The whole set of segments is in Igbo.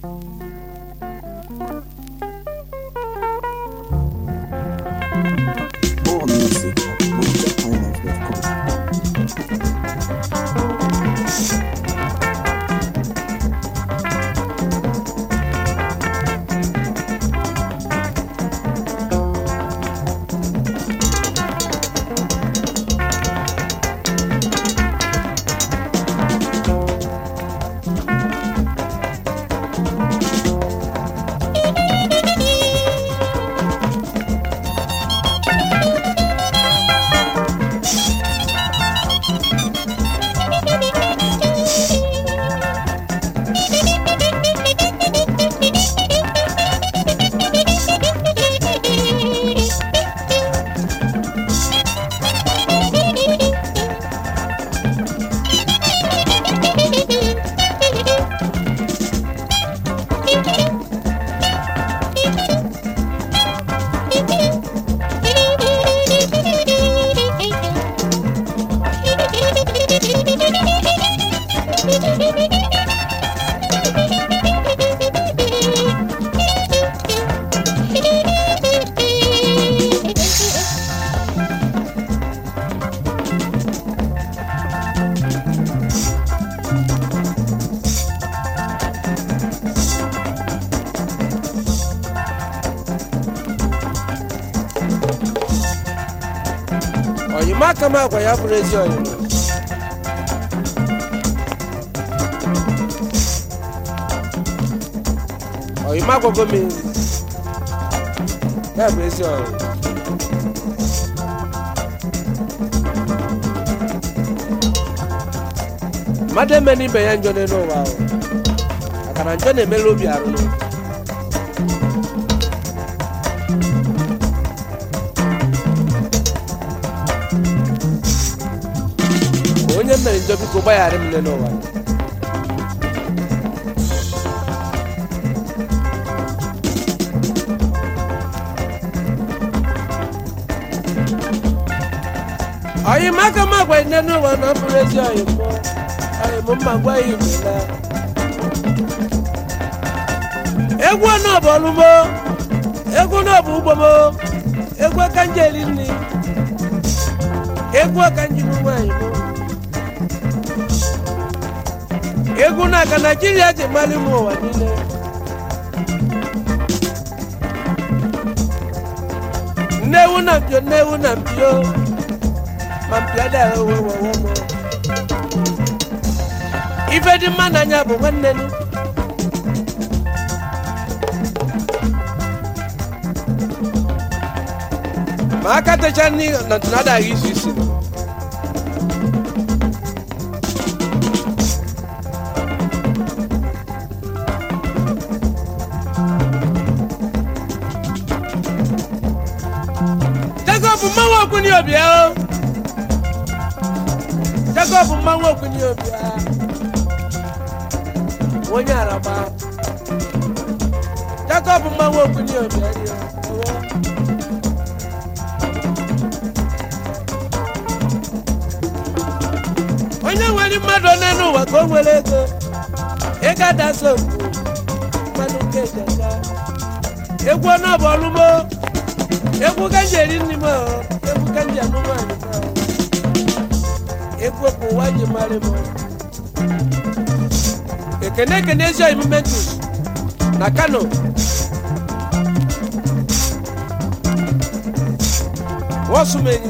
More music at MojaIsland.com. ọyịma aka m agwa ya bụrụ ezi ọyịma ọyịma agwago m ezi ya bụ ezi ọyịma mmadụ eme n'ibe ya njọ n'elu ụwa ahụ maka na njọ na-emere obi arụrụ Ma onye mere njọ biko gbaghara m n'elu ụwa ọyị m aka m agwa nne n'ụwa na ọ bụrụ ezi ọyị m ọyị m mma gwa ya imela egwu ọnụ bụ ọlụmo egwu ọnụ bụ ugbo m egwu aka nje eri nri egwu aka nji m nwaanyị m egwu na-aka naijiria ji mmalị m ụwa niile nnewu na mpio nnewu na mpio ma mpio da wowowowo ife dị mma n'anya bụ nwanne nu ma aka techa nri na ntụnadaghị izu isi nọ Jacob mmanwụ okwuni obia o Jacob mmanwụ okwuni obia onye araba Jacob mmanwụ okwuni obia ri o onye nwere mmadụ one n'ụwa ka o nwere ego ego adasa okwu mmadụ nke ejeka egwu ọnụ bụ ọlụmo egwu ka nji eri nri m o, egwu ka nji anụ nwaanyị m o. egwu ka ụwa ji mara m o. ekene ekene ezi oyi momentus na kano wọsumenyi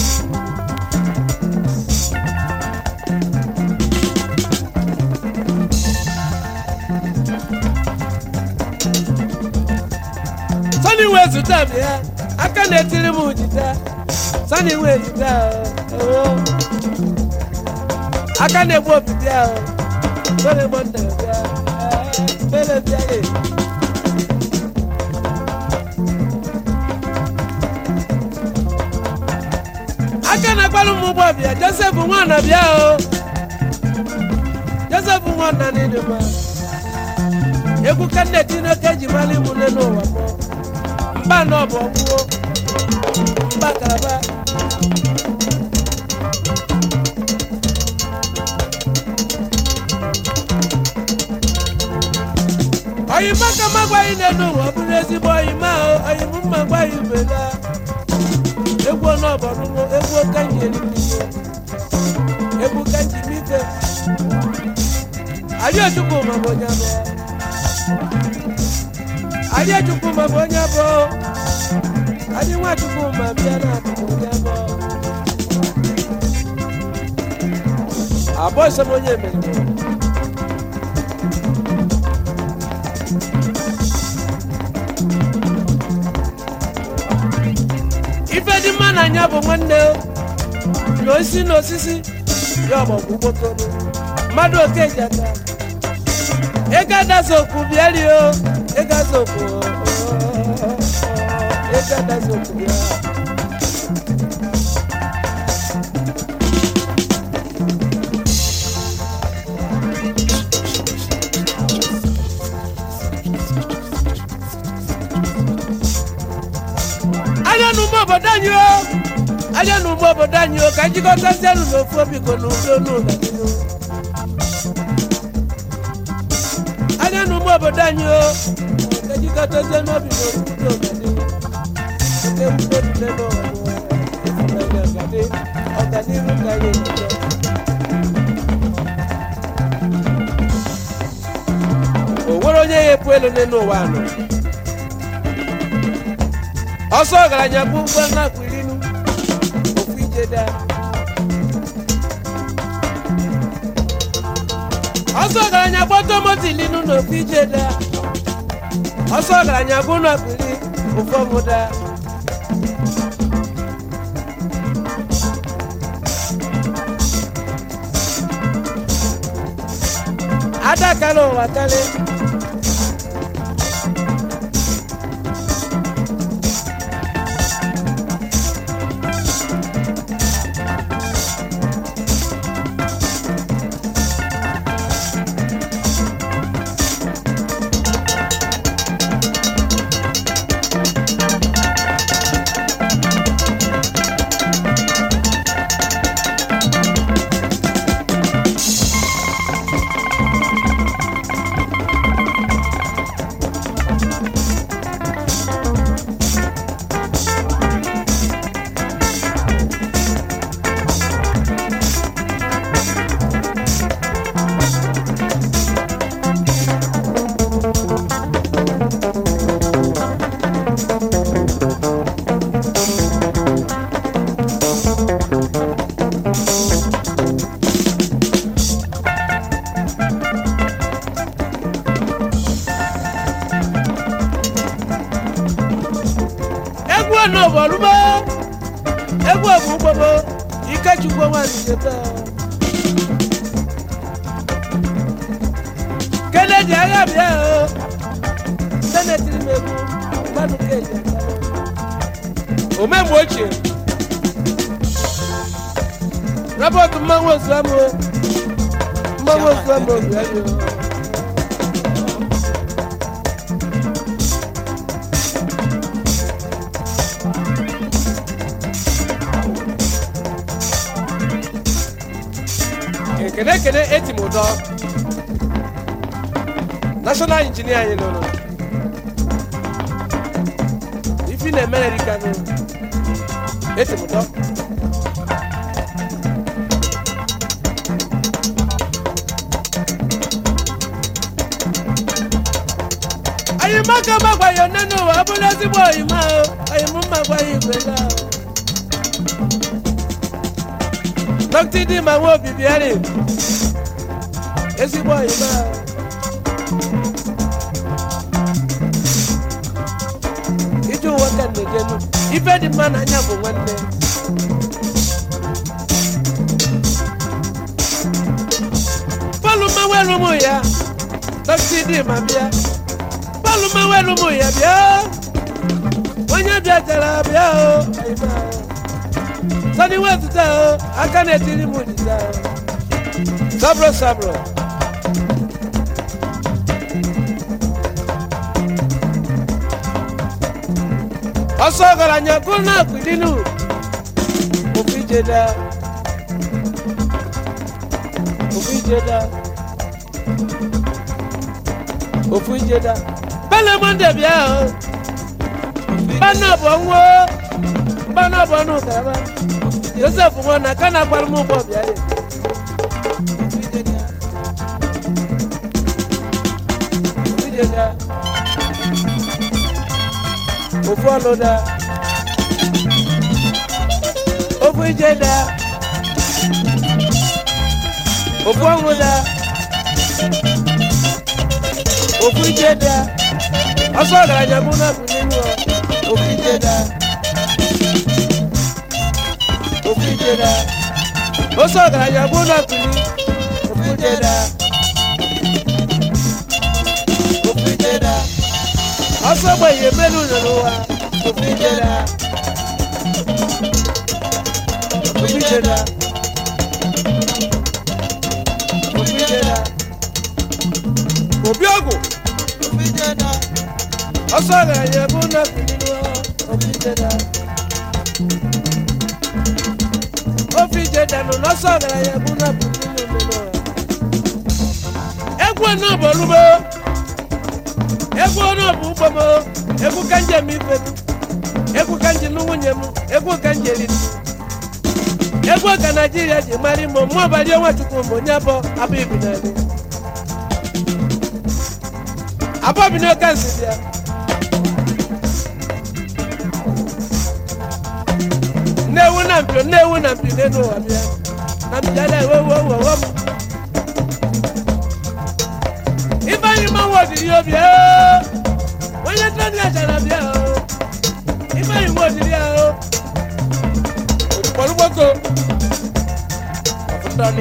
sani wee zụta m ya aka na-etiri m jita sani wee zụta o aka na-egbu obibi ahụ bere mọnda bịa bere bịa ye aka na-agbalụ m ụgbọ bịa josef nwana bịa o josef nwana n'ịdị mma egwu ka nne tineke ji mara ịmụ nne n'ụwa mụọ mba nọ bụ ọgwụgwọ mba kalaba oyima ka ma gwaghị n'elu ụwa ọ bụrụ ezigbo oyima o oyim mma gwaghị bela egwu ọnụọbọrụmo egwu kanji eririhe egwu kanji mife Adéchukwu ma bụ onye abụọ Adéchukwu ma bụ onye abụọ Adé Nwachukwu ma bịa na abụ onye abụọ abụọ sọ m onye mere ife dị mma na anya bụ nwanne na osisi na osisi ya ọgbọgwụ gbotoro mmadụ oke ji aka ego adazoku bịario ego azoku ego adazoku bịa anya n'ugbo obodo anyị o anya n'ugbo obodo anyị o ka njikọtazianụ n'ofu obi ko n'udo n'ụlọ n'ihu anya n'ugbo obodo anyị o ka njikọtazie n'obi n'ofudo ọganihu oke ebubo dule n'ụwa ịfụnanya ọgadi ọganihu ka anyị na-eje o nwere onye ya epu elu n'elu ụwa anọ ọsọ ọgaranya bụ ụgbọ nnapụ irinu okwu ijeda ọsọ ọgaranya gbọtọ moto ilinu na okwu ijeda ọsọ ọgaranya bụ nnapụ iri ofu ọmụda adakala ụwa kali egwu ọnụbọlụmo egwu ọbụgbọbo ikechukwu nwanyi jebe keleji agha bịa o senetiri m egwu mmadụ keji omemgbe ochie robert mmanwụ ozuamụ mmanwụ ozuamụ obiayo ekene ekene eti m ụdọ national injinia anyị lụrụ ifi na emerika nụ eti m ụdọ anyị maka magwaghị onye n'ụwa ọ bụrụ ezigbo oyima o anyị m mma gwaghị igwe ga dọkịta dị ma nwa obibi arị ezigbo oyima ije ụwa ka na-ejenu ife dị mma n'anya bụ nwanne palụ mmanwere ụmụ ya dọkịta dị ma bịa palụ mmanwere ụmụ ya bịa onye bịajara bịa o oyima o sani wetuta o aka na-etiri m ojija o sabro sabro ọsọ ọgaranya gụrụ na akpidinu ofu ijeda ofu ijeda ofu ijeda bele monde bịa o mgbana bụ ọnwụ mgbana bụ ọnụ karama josef nwa na ka na-agbara m ụgbọ bịa ya ofu ijeda ofu ọnụ da ofu ijeda ofu ọnwụ da ofu ijeda ọsọ ọgaranya mụ na bụ nínú ọ ofu ijeda ofu ijeda ọsọ ọgaranya mụ na bụ ní ofu ijeda ofu ijeda ọsọ gbẹ̀yẹ mẹ́nu nínú wa ofu ijeda ofu ijeda ofu ijeda obi ọgwụ ọsọ ọgaranya bụ na bụ nínú ofu ijeda ofu ijeda nọ n'ọsọ ọgaranya bụ na bụ nínú nínú egwu náà bụ olugbo egwu náà bụ ugbo m egwu ka njem ife m egwu ka njem nwunye m egwu ka njem eri egwu ka naijiria ji mara imo mụ ọbara nwachukwu m onye abọ abụ ibi n'ala abụọ bi n'oke nsị bịa nnewu na mpio nnewu na mpio n'elu ụwa bịa na mpio ala ewewu owu owo m ifeanyi mmanwụ odiri obi oo onye tani achara bịa oo ifeanyi mmanwụ odiri ya oo olùkọ́lùgbọ́kọ ọ̀fọ̀tọ́ni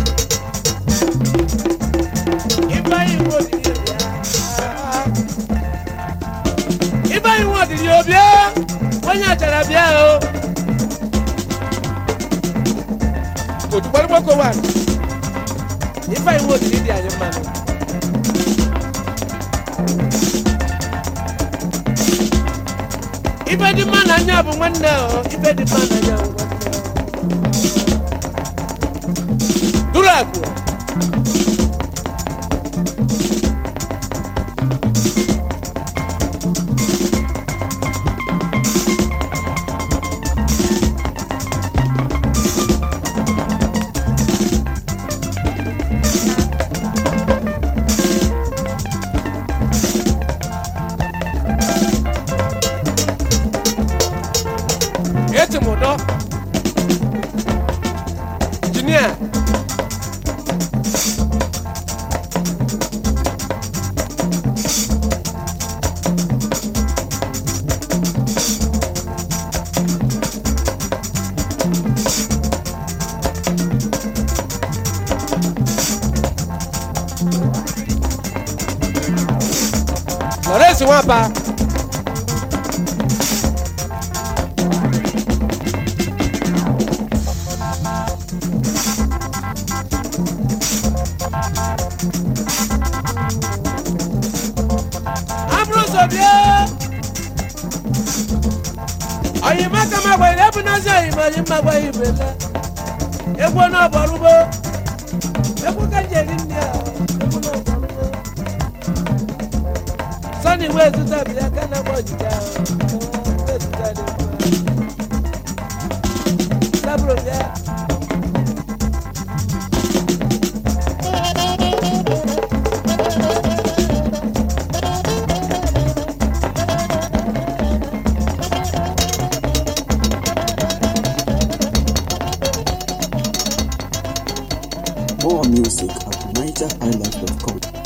ifeanyi mmanwụ odiri obi ya ifeanyi mmanwụ odiri obi ya onye achara bịa oo olùkọ́lùgbọ́kọ wà ifeanyi mmanwụ odiri dị anyị mmanụ. ife dị mma n'anya bụ nwanne o ife dị mma n'anya bụ nwanne o duru agụ eti m ụdọ injinia lawrence nwapa amúrúsọ bíẹ́ ọ̀yìnbá kan máa gbẹ̀yìn lẹ́bùn náà sí ọ̀yìnbá yìí máa gbẹ̀yìn ìbè lẹ́ egbò náà bọ̀ rúgbó egbò kẹ́jẹ́ ní ní ẹ̀ egbò náà bọ̀ rúgbó sọ́ni ìwé ètùtù àbíyá kẹ́nà bọ̀ jìjà ìwé ètùtù àdé sábúrò bíẹ́. More music at NigerHighlife.com.